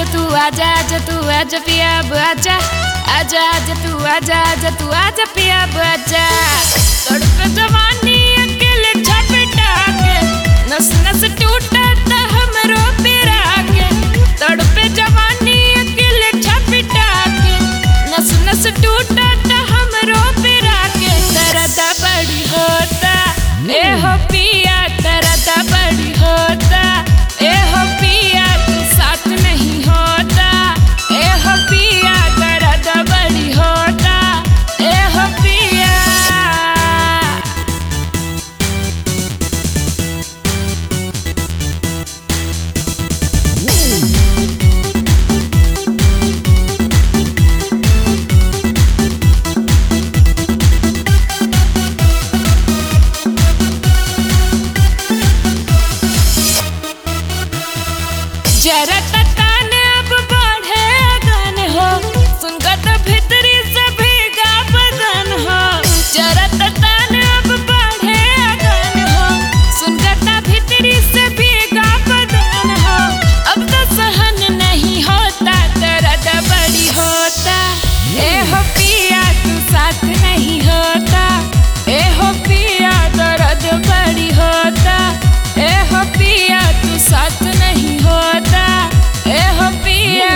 तू आजा आजा तू आजा पिया अब आजा आजा आजा तू आजा आजा तू आजा पिया अब आजा तड़प जवानी अकेले झपटा के नस नस टूटा ता हमरो पिरा के तड़प जवानी अकेले झपटा के नस नस टूटा ता हमरो पिरा के दर्द बड़ी होता ए हो पिया दर्द बड़ी होता ए हो पिया तू साथ नहीं होता ए हो पिया दर्द बड़ी होता ए हो पिया जरा ततान अब बढ़े अगन हो सुनकर तो भीतरी से भीगा बदन हो जरा ततान अब बढ़े अगन हो सुनकर तो भीतरी से भीगा बदन हो अब तो सहन नहीं होता दर्द बड़ी होता ए हो पिया तू साथ नहीं होता ए हो पिया दर्द बड़ी होता ए हो पिया तू साथ नहीं होता ए हो पिया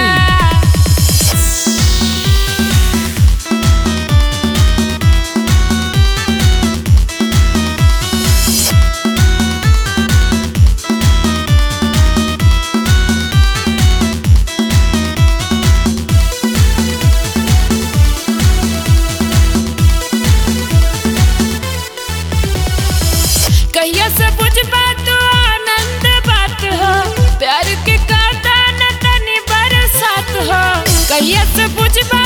कहिया से बुझ बात आनंद बात हो प्यार के काटा न तनी बरसात हो कहिया से बुझ बात